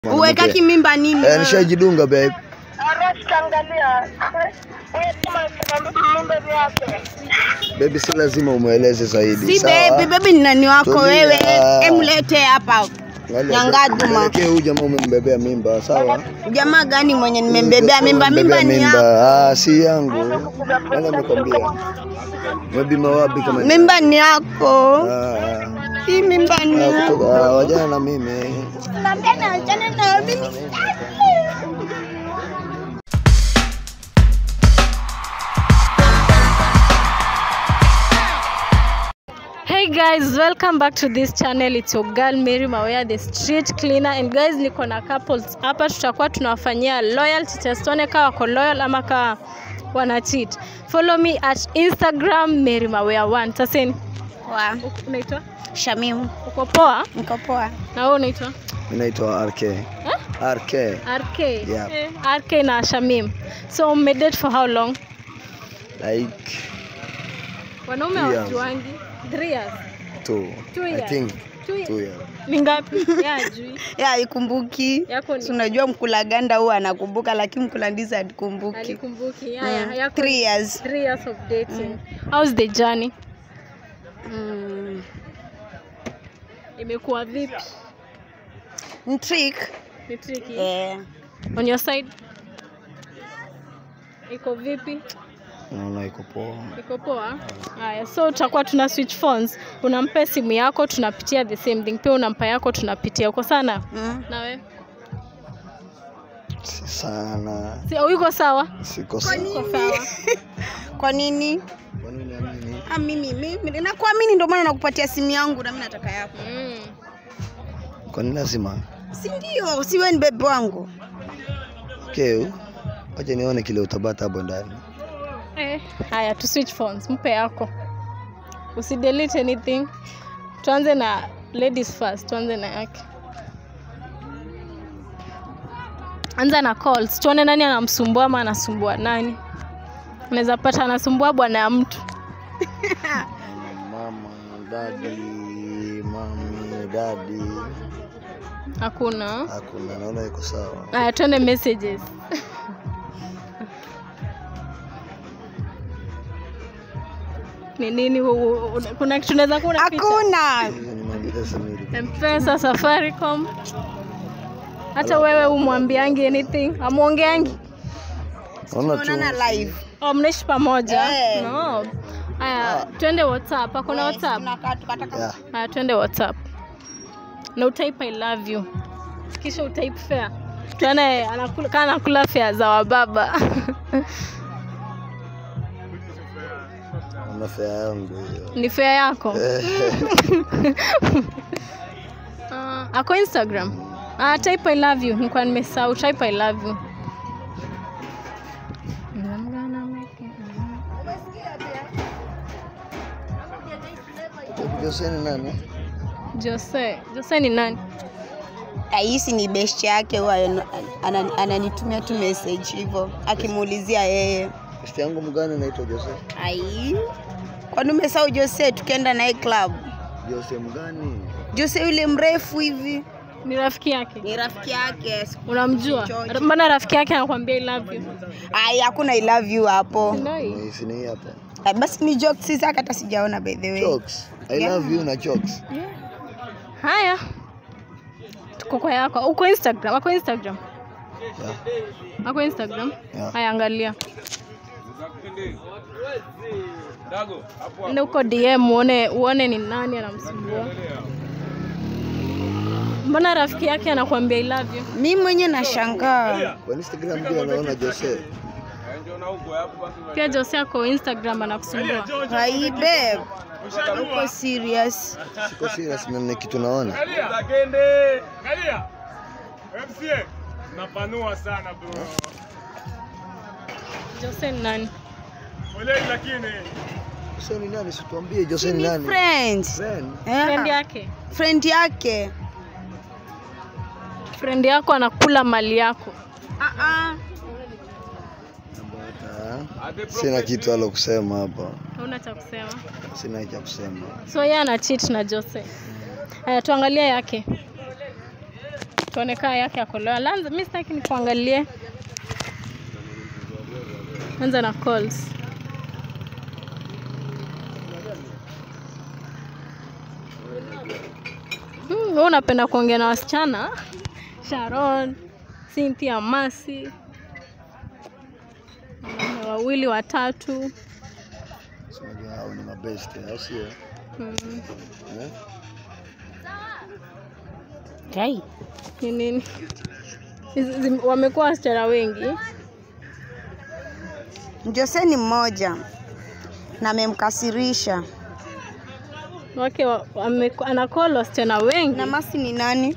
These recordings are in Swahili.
Uwekaki mimba nini? Eh, nishajidunga babe. Baby, si lazima umweleze zaidi. Si sawa? baby, baby ni nani wako Tulia. wewe? Emlete hapa. Angalia, Nyangaduma. Pelekee huyu jamaa umembebea mimba, sawa? Jamaa gani mwenye nimembebea mimba? Mimba Umembebea ni yako. Ah, si yangu. Nani amekwambia? Umebima wapi kama Mimba ni yako. Ah, Hii mimba ni ah, yako. kutoka- ah, wajana na mimi. Naambia na achana na mimi. Hey guys, welcome back to this channel. It's your girl Mary Mawea, the street cleaner. And guys, niko na couples hapa, tutakuwa tunawafanyia loyalty test, tuone kama wako loyal ama kama wana cheat. Follow me at Instagram Mary Mawea 1. Taseni, Wa unaitwa Shamimu. uko poa? Niko poa. Na wewe unaitwa Mimi naitwa RK. RK. RK. Yeah. Eh, RK na Shamim. So mmedate for how long? Like Wanaume Three years. hawajuangi. 3 years. two. Two I years. think Two years. two years. Ni ngapi? Ya ajui. Ya ikumbuki. Yako ni Si unajua mkula ganda huwa anakumbuka lakini mkula ndizi hatukumbuki. alikumbuki. Haya, Mm. yako Three years. Three years of dating. How's the journey? Mm. Imekuwa vipi? Ni trick. Ni tricky. Eh. On your side? Iko vipi? Naona iko poa. Iko poa? Haya, so tutakuwa tuna switch phones. Unampa simu yako tunapitia the same thing. Pia unampa yako tunapitia. Uko sana? Mm. Na wewe? Si sana. Si uko sawa? Siko sawa. Uko sawa. Kwa nini? Kwa nini amini? Ah, mimi mimi nakuamini ndio maana nakupatia simu yangu na mimi nataka yako. Mm. Kwa nini lazima? Si ndio? Si wewe ni bebe wangu. Okay. Wacha nione kile utabata hapo ndani. Eh, haya tu switch phones, mpe yako. Usidelete anything. Tuanze na ladies first, tuanze na yake. Anza na calls, tuone nani anamsumbua ama anasumbua nani. Unaweza pata anasumbua bwana ya mtu. Mama, dadi, mami, dadi. Hakuna. Hakuna, naona iko sawa. Haya, tuende messages. Ni nini hu- hu- kuna kitu unaweza kuwa unaficha? Hakuna. Hizo ni mambo Samiri. Mpesa, Safaricom. Hata wewe umwambiangi anything, amwongeangi. Naona tu. Tunaonana live. Oh, mnaishi pamoja? Eh. No. Haya, twende WhatsApp. Hakuna WhatsApp? Tunakaa tukataka. Yeah. Haya, twende WhatsApp. Na utype I love you. Kisha utype fair. Tuone anakula kana anakula fair za wababa. Naona fea yangu hiyo. Ni fair yako? Eh, Ah, ako Instagram. Ah, type I love you. Nilikuwa nimesahau type I love you. I'm gonna make it. Jose ni nani? Jose. Jose ni nani? Aisi ni best yake huwa ana- ana- ananitumia tu message hivyo akimuulizia yeye. Besti yangu mgani anaitwa Jose? Ai. Kwani umesahau Jose tukienda naye club? Jose mgani? Jose yule mrefu hivi Ni rafiki yake. ni rafiki yake. Unamjua? George. Mbona rafiki yake anakuambia I love you? Ai, hakuna I love you hapo. Ndio. Ni sini hii hapa. Ah, Basi ni jokes sisi hata sijaona by the way. Jokes. I Yeah. love you na jokes. Haya. Tuko kwa yako. Uko Instagram? Ako Instagram? Yeah. Ako Instagram? Yeah. Haya angalia. Ndio uko DM uone uone ni nani anamsumbua. Mbona rafiki yake anakuambia I love you? Mimi mwenye nashangaa. Kwa Instagram pia naona Jose. Pia Jose ako Instagram anakusumbua. Hai babe. Uko serious? Siko serious na ni kitu naona. Kalia. Kende. Kalia. MCA. Napanua sana bro. Jose ni nani? Poleni lakini. Jose ni nani? Situambie Jose ni Ni nani? friends. Friend. Friend Yeah. yake. Friend yake. Friend yako anakula mali yako. Ah ah. Ah, Sina kitu alo kusema hapa. Hauna cha kusema. Sina cha kusema. So yeye ana cheat na Jose. Haya tuangalie yake. tuone kaa yake akolewa. Lanza, mi sitaki nikuangalie. Anza na calls. Hmm, wewe unapenda kuongea na wasichana? Sharon, Cynthia, Masi, wanaume wawili watatu. Unajua hao ni mabest, au sio? Hmm. Eh? Kai. Ni nini? Hizi- zim- Wamekuwa wasichana wengi. Jose ni mmoja na amemkasirisha. wake wa- wame- anacall wasichana wengi. Na Masi ni nani?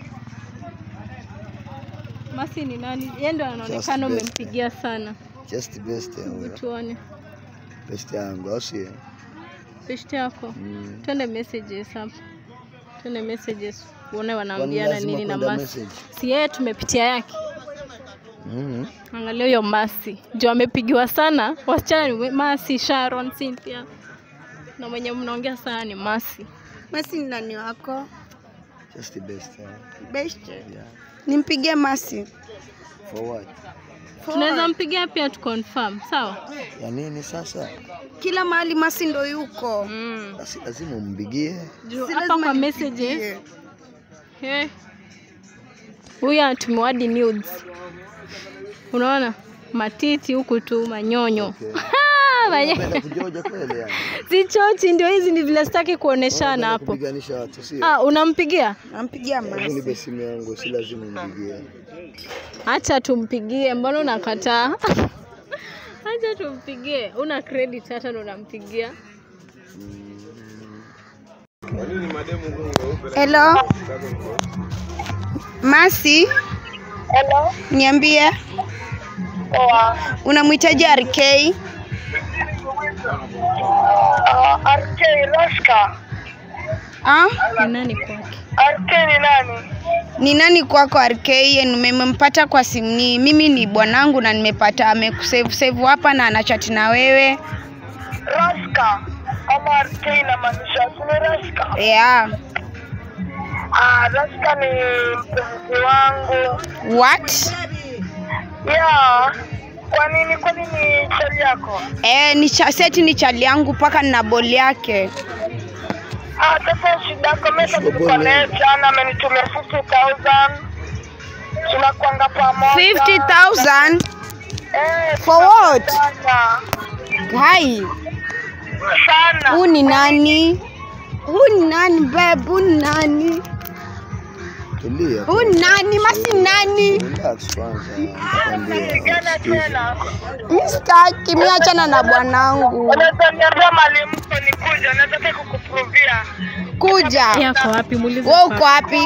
Masi ni nani? Yeye ndo Just anaonekana best, umempigia sana. Just best Hebu yangu. tuone Best yangu, au sio? beshte yako. Mm. Twende messages hapa, twende messages uone Kwani wanaambiana lazima nini na kwenda Masi. message? Si yeye tumepitia yake. Mhm. Angalia huyo Masi juu amepigiwa sana. Wasichana ni we- Masi, Sharon, Cynthia na mwenye mnaongea sana ni Masi. Masi ni nani wako? Just the best yangu. Best. Yeah. Nimpigie Masi. For what? Tunaweza mpigia pia tu confirm, sawa? Ya nini sasa? Kila mahali Masi ndo yuko. Mm. Basi lazima umpigie. Juu Si hapa lazima kwa nimpigie. messages Eh. Huyu anatumiwa hadi nudes. Unaona? Matiti huku tu manyonyo. Okay. Ah, manye- Unapenda kujoja kweli yani? Si chochi ndio hizi ni vile sitaki kuoneshana Unapenda hapo. Kupiganisha watu sio? Ah, unampigia? Nampigia Mimi Masi. nipe simu yangu, si lazima umpigie. Acha tumpigie, mbona unakataa? Acha tumpigie. Una credit hata ndo unampigia. Hello. Masi, Hello. niambie Poa. unamhitaji RK? Uh, RK Raska. Ah? Ni nani kwake? RK ni nani? Ni nani kwako RK? Nimempata kwa simu ni mimi ni bwanangu na nimepata amekusave save hapa na anachati na wewe. Raska. Ama RK inamaanisha sini Raska. Yeah. Ah, Raska ni mpenzi wangu. What? Yeah. Kwa nini? Kwa nini chali yako? Eh, ni cha, seti ni chali yangu mpaka nina boli yake. Ah, sasa shida yako mimi Sio tuko bole. naye jana amenitumia 50000. Tunakwanga pamoja. 50,000 Eh, For what? sana. Hai, Sana. huu ni nani? Huu ni nani babe? Huu ni nani? Tulia. Huu ni nani? Masi ni nani? Relax kwanza. Nitakwambia. Pigana tena. Mimi sitaki, mimi achana na bwanangu. Unaweza niambia mali mko nikuja, nataka kukuprovia. Kuja. Yako wapi? Muulize. Wewe uko wapi?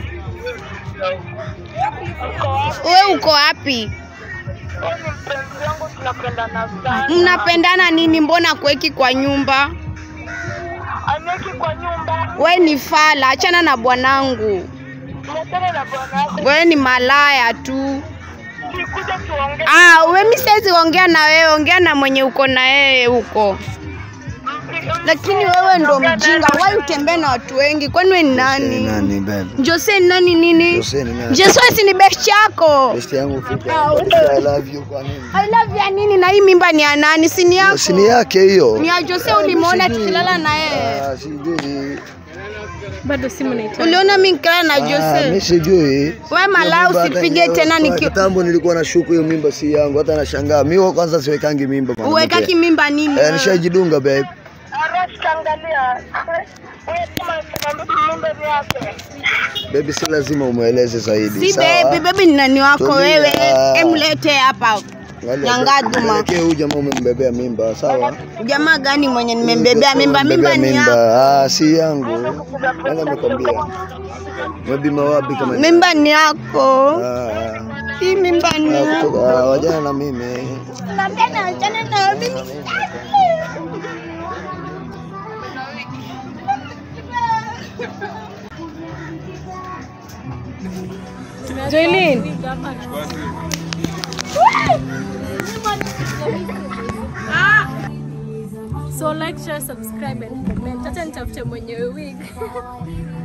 Uko wapi? Wewe uko wapi? Wewe ni mpenzi wangu, tunapendana sana. Mnapendana nini? Mbona kuweki kwa nyumba? Aniweki kwa nyumba, We ni fala, achana na bwanangu. tuachane na bwana yako. We ni malaya tu. Sikuja tuongee. Ah, we mi siwezi ongea na wewe, ongea na mwenye uko na yeye huko. Lakini wewe ndo mjinga, wai utembee na watu wengi, kwani we ni Jose ni nani? nani babe? Jose ni nani nini? Jose ni nani? Jose si ni best yako. Best yangu vipi? Ah, I love you kwa nini? I love ya nini na hii mimba ni ya nani? Si ni yako? Si ni yake hiyo. Ni ya Jose ulimuona tukilala na yeye. Ah, sijui. Bado simu naita. Uliona mimi nikilala na Ah, mimi Jose? sijui. We malaya Hiyo mimba usipige hata tena kwa niki Kitambo nilikuwa na shuku hiyo mimba si yangu, hata nashangaa. Mimi wa kwanza siwekangi mimba mwanamke. uwekaki mimba nini? Eh, wewe? nishajidunga babe. Arash, angalia. Wewe kama unasema mimba ni yake. Baby, si lazima umweleze zaidi. Si sawa? baby, baby ni nani wako Tulia. wewe? Emlete hapa. Angalia, Nyangaduma. Pelekee huyu jamaa umembebea mimba, sawa? Jamaa gani mwenye nimembebea mimba? Mimba Umembebea ni yako. Ah, si yangu. Nani amekwambia? Umebima wapi kama ni- Mimba ni yako. Ah, Hii mimba ni ah, yako. kutoka- ah, wajana na mimi. Naambia na achana na mimi. Joylin. So like, share, subscribe and comment. Hata nitafute mwenye wig.